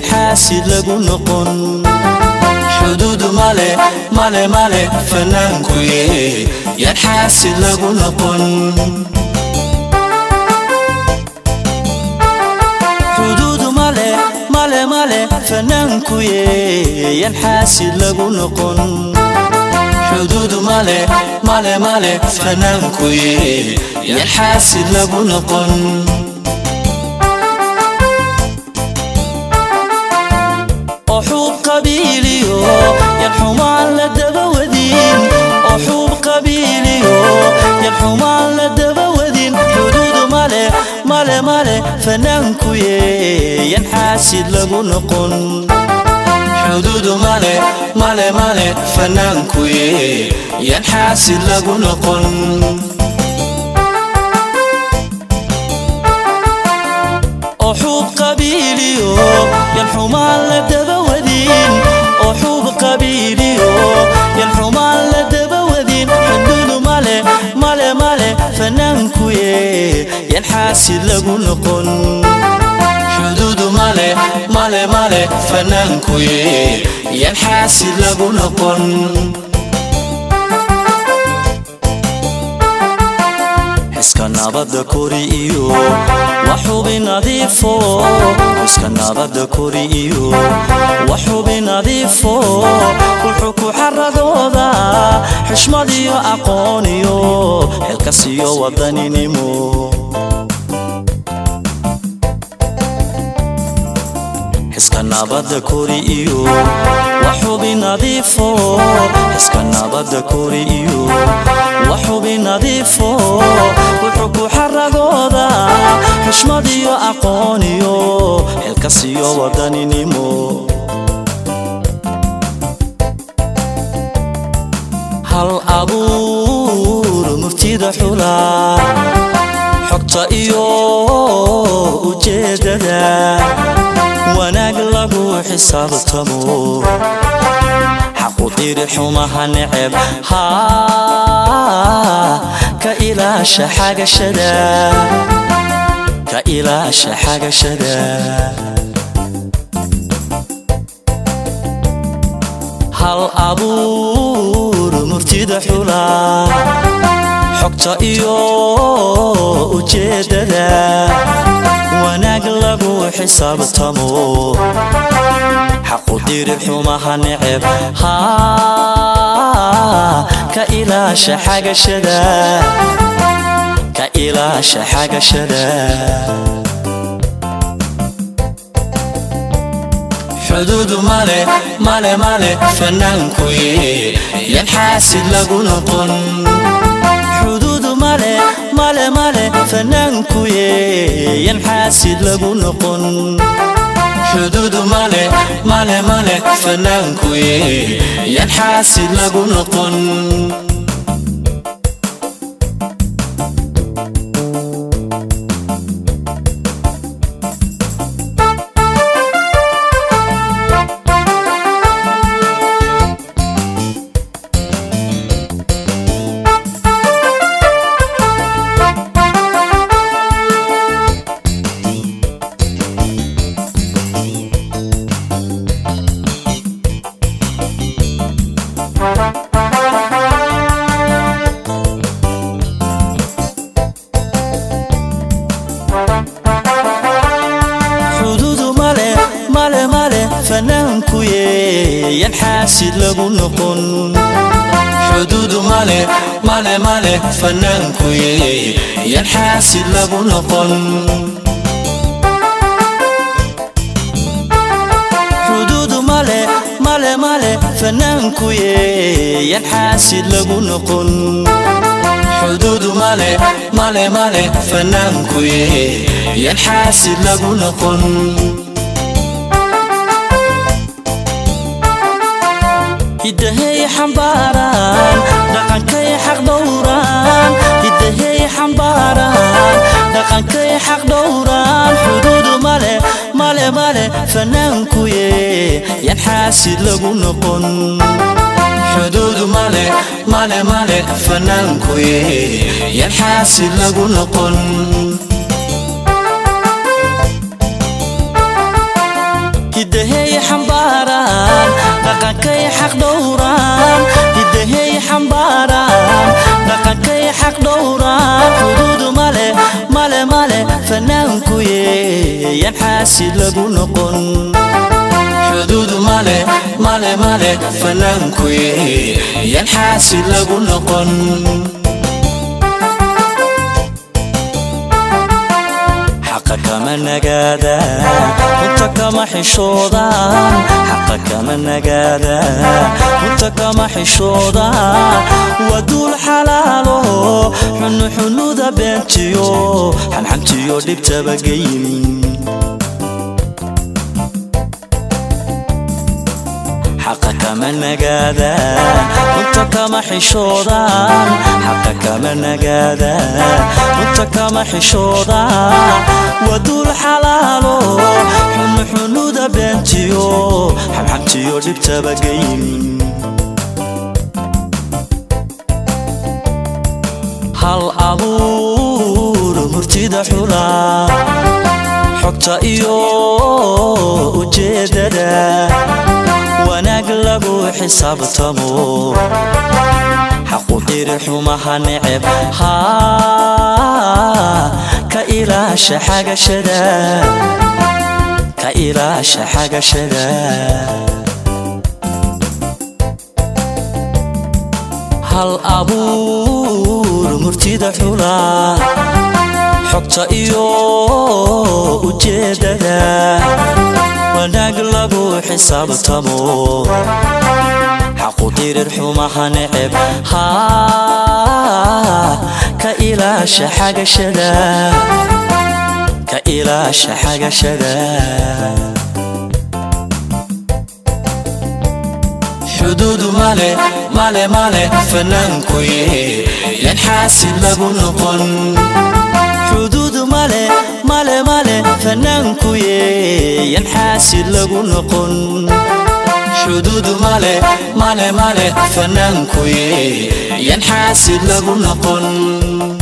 yan xaasid lagu noqon xuduudu male male male fanaankuye yan xaasid lagu noqon xuduudu male male male fanaankuye yan xaasid lagu noqon xuduudu male male male fanaankuye yan xaasid lagu noqon oo xuub qabiiliyo yan xumaan la daba wadin oo xuub qabiiliyo yan xumaan la daba wadin xuduudu male male male fanaankuye yan xaasid lagu noqon xuduudu male male male fanaankuye yan xaasid lagu noqon oo xuub qabiiliyo yan xumaan la daba wadin oo xuub qabiiliyo yan xumaan la daba wadin xuduudu male male male fanaankuye yan xaasid lagu noqon xuduudu male male male fanaankuye yan xaasid lagu noqon xiska nabadda kori iyo waxubi nadiifo xiska nabadda kori iyo waxubi nadiifo wuxuu ku xaradooda xishmad iyo aqoon iyo xilkas iyo wadaninimo xiska nabadda kori iyo waxubi nadiifo xiska nabadda kori iyo waxubi nadiifo wuxuu ku xaradooda xushmad iyo aqoon iyo xilkas iyo wadaninimo hal abuur murtida xula xogta iyo ujeedada wanaag lagu xisaabtamo xaqu diri xumaha neceb haa ka ilaasha xagashada ka ilaasha xagashada hal abuur murtida xula xogta iyo ujeedada wanaag lagu xisaabtamo xaqu diri xumaha neceb haa ka ilaasha xagashada ka ilaasha xagashada xuduudu male male male fanaankuye yan xaasid lagu noqon xuduudu male male male fanaankuye yan xaasid lagu noqon xuduudu male male male fanaankuye yan xaasid lagu noqon xuduudu male male male fanaankuye yan xaasid lagu noqon xuduudu male male male fanaankuye yan xaasid lagu noqon xuduudu male male male fanaankuye yan xaasid lagu noqon xuduudu male male male fanaankuye yan xaasid lagu noqon hidahay xambaaraan dhaqankay xaq dhowraan hidahay xambaaraan dhaqankay xaq dhowraan xuduudu male male male fanaankuye yan xaasid lagu noqon xuduudu male male male fanaankuye yan xaasid lagu noqon hidahay xambaaraan dhaqankay xaq dhowraan hidahay xambaaraan dhaqankay xaq dhowraan xuduudu male male male fanaankuye yan xaasid lagu noqon xuduudu male male male fanaankuye yan xaasid lagu noqon xaqa kama nagaadaan runta kama xishoodaan xaqa kama nagaadaan runta kama xishoodaan waa duul xalaalo xunu xunuda beentiyo xanxantiyo dhibtaba geynin xaqa kama nagaadaan runta kama xishoodaan xaqa kama nagaadaan runta kama xishoodaan waa duul xalaalo xunu xunuda beentiyo xamxamtiyo dhibtaba geynin hal abuur murtida xulaa xogta iyo ujeedada wanaag lagu xisaabtamo xaqu xiri xumaha neceb haa ka ilaasha xagashada ka ilaasha xagashada hal abuur murtida xulaa xogta iyo ujeedada wanaag lagu xisaabtamo xaqu dirir xumaha neceb haa ka ilaasha xagashada ka ilaasha xagashada xuduudu male male male fanaankuye yan xaasid lagu noqon xuduudu male male male fanaankuye yan xaasid lagu noqon xuduudu male male male fanaankuye yan xaasid lagu noqon